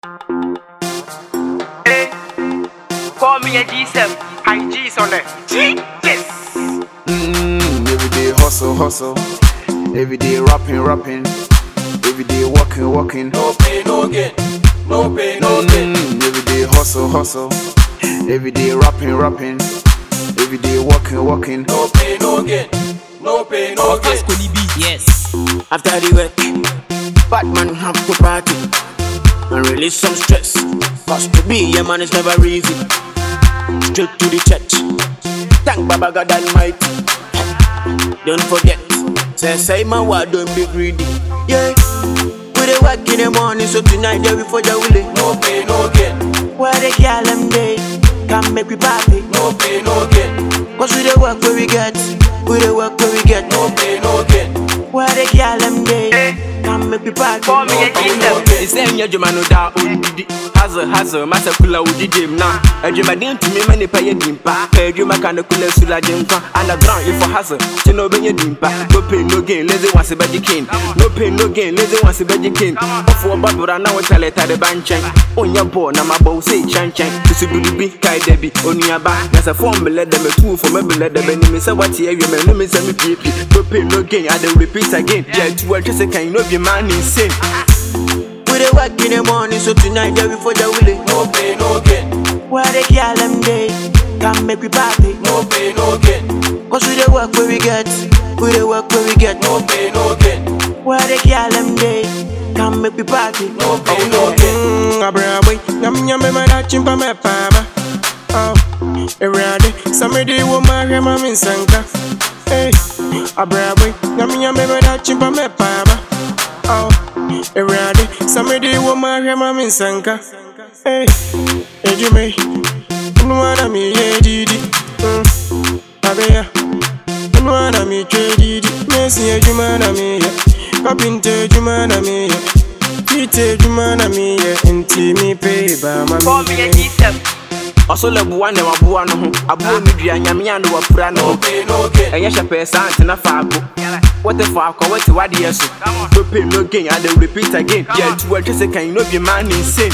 Hey, call me a G7. High G's on it. G? Yes. Mm, every day hustle, hustle. Every day rapping, rapping. Every day walking, walking. No pain, no gain. No pain, no gain. Mm, every day hustle, hustle. Every day rapping, rapping. Every day walking, walking. No pain, no gain. No pain, no gain. Yes. After the work, Batman have to party and release some stress. Cause to be a man is never easy. Straight to the church. Thank Baba God Almighty. Don't forget, say say my word, don't be greedy. Yeah. We dey work in the morning, so tonight there we for the willy. No pain, no gain. Where the girl them day, come make we party. No pain, no gain. Cause we dey work where we get, we dey work where we get. No pain, no gain. Where the girl them day, come make we party. Call me a G7. ɛsɛ nyɛ adwuma no daa ɔndidi hasel hasel masa kula wodidi m na adwumaden tumi ma nipa yɛ dimpa pɛ adwuma ka no kula sulagye nkwa underground ifo hasel kye na ɔbɛnya dimpa no pain no gain lazy wase bɛgye kin no pain no gain lazy wase bɛgye kin ɔfoɔ babora na wo taletade ba nkyɛn wonyɛ bɔɔ na mabɔ wo sɛ kyɛnkyɛn susu biribi kae da bi onuaba na sɛ fɔm belɛ dɛ mɛtuu fɔ mɛbelɛ dɛ bɛnim sɛ wate awie mɛno me sɛ mepiepie no pain no gain ade repeat again gya atu atwe sɛ kan no bi ma ne insane We dey work in the morning, so tonight there we for the willy. No pain, no gain. Where the girl them day, come make we party. No pain, no gain. Cause we dey work where we get, we dey work where we get. No pain, no gain. Where the girl them day, come make we party. No pain, no gain. Mm, abrawe, nyam nyam me da chimpa me pama. Oh, erade, samedi wo ma hwe ma min sanka. Hey, abrawe, nyam nyam me da chimpa me pama. Oh, erade, samedi wo ma hwe ma min sanka. Hey, ejume, nuana mi ye didi. Mm, abeya, nuana mi twe didi. Mesi ejuma na mi ye, kapinte ejuma na mi ye. Tite ejuma na mi ye, nti mi pe ba ma Call me mi a ye. G7. ɔso lɛ boa ne waboa no ho aboa no dua nyamea ne wapura no No ho pain, no gain. ɛnyɛ hyɛ pɛɛ saa ntena faako wote faakɔ wote wadeɛ so no pain no gain ade repeat again yɛatu atwe sɛ kan no bi ma ne insane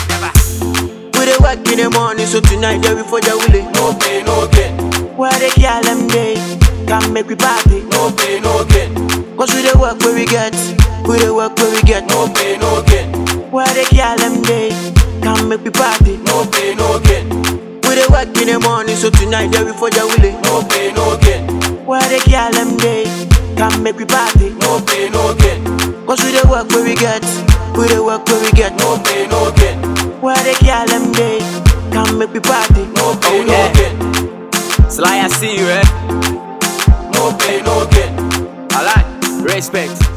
We dey work in the morning, so tonight there we for the willy. No pain, no gain. Where the girl them day, come make we party. No pain, no gain. Cause we dey work where we get, we dey work where we get. No pain, no gain. Where the girl them day, come make we party. No pain, no gain. We dey work in the morning, so tonight there we for the willy. No pain, no gain. Where the girl them day, come make we party. No pain, no gain. Cause we dey work where we get, we dey work where we get. No pain, no gain. Where the girl them day, come make we party. No pain, no yeah. gain. Sly I see you eh No pain, no gain. I like respect